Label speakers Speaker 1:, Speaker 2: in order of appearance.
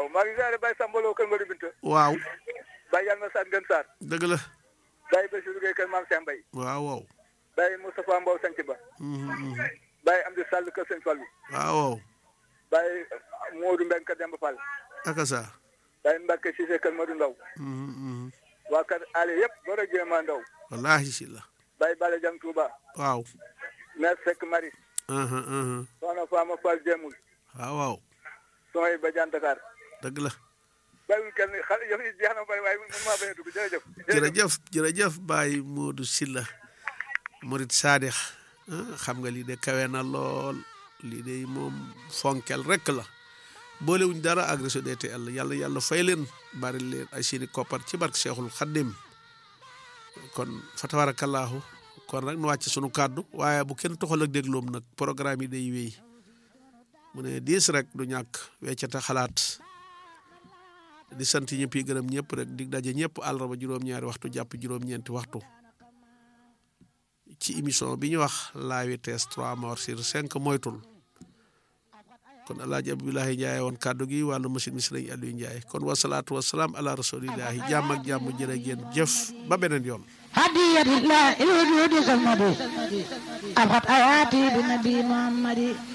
Speaker 1: waaw maa ngi ziare Baye Samba Lo kër Mbari Binta
Speaker 2: waaw
Speaker 1: Baye Yalma Sane Gën Sarr
Speaker 2: dëgg la
Speaker 1: Baye Bassirou Gueye kër Maam Cheikh Mbaye
Speaker 2: waaw waaw
Speaker 1: Baye Moustapha Mbow Sanc Ba
Speaker 2: Mhm, mhm.
Speaker 1: Baye Amdi Sall kër Sëñ Fallu
Speaker 2: waaw waaw
Speaker 1: Baye Modou Mbeng kër Demba Fall
Speaker 2: aka sa
Speaker 1: Baye Mbacke Cissé kër Modou Ndaw
Speaker 2: Mhm, mhm.
Speaker 1: waa kër Ali yëpp Bora Jéema Ndaw
Speaker 2: wallahi si la
Speaker 1: Baye Bala Jang Touba
Speaker 2: waaw
Speaker 1: Mère Seck Maris
Speaker 2: aha aha
Speaker 1: Soxna Fama Fall Jéemul
Speaker 2: waaw waaw
Speaker 1: Soxna Badiane Dakar
Speaker 2: dëgg la
Speaker 1: bàyyiwul kenn xale yëf yi jeex na bari waaye mënu maa bañ a dugg jërëjëf
Speaker 2: jërëjëf jërëjëf Baye Modou Silla Murid Sadix ah, xam nga lii de kawe na lool lii de moom fonkel rek la boolewuñ dara ak réseau DTL yàlla yàlla fay leen bari leen ay seeni koppar ci barke Cheikhul Khadim kon fa tabarakallahu kon rek nu wàcc sunu kàddu waaye bu kenn toxal ak dégloom nag programme yi day wéy mu ne diis rek du ñàkk weccata xalaat di sant ñëpp yi gërëm ñëpp rek dig daje ñëpp àllarba juróom-ñaari waxtu jàpp juróom-ñeenti waxtu ci émission bi ñu wax la vitesse 3 morts sur 5 moytul kon alaaji abdullahi Ndiaye woon kàddu gi wàllu machine mi sëriñ Aliou Ndiaye kon wasalaatu wasalaam ala rasulillahi jàmm ak jàmm jërë ngeen jëf ba beneen yoon
Speaker 3: هدية الله الوجود سمدي أبقت آياتي بنبي محمد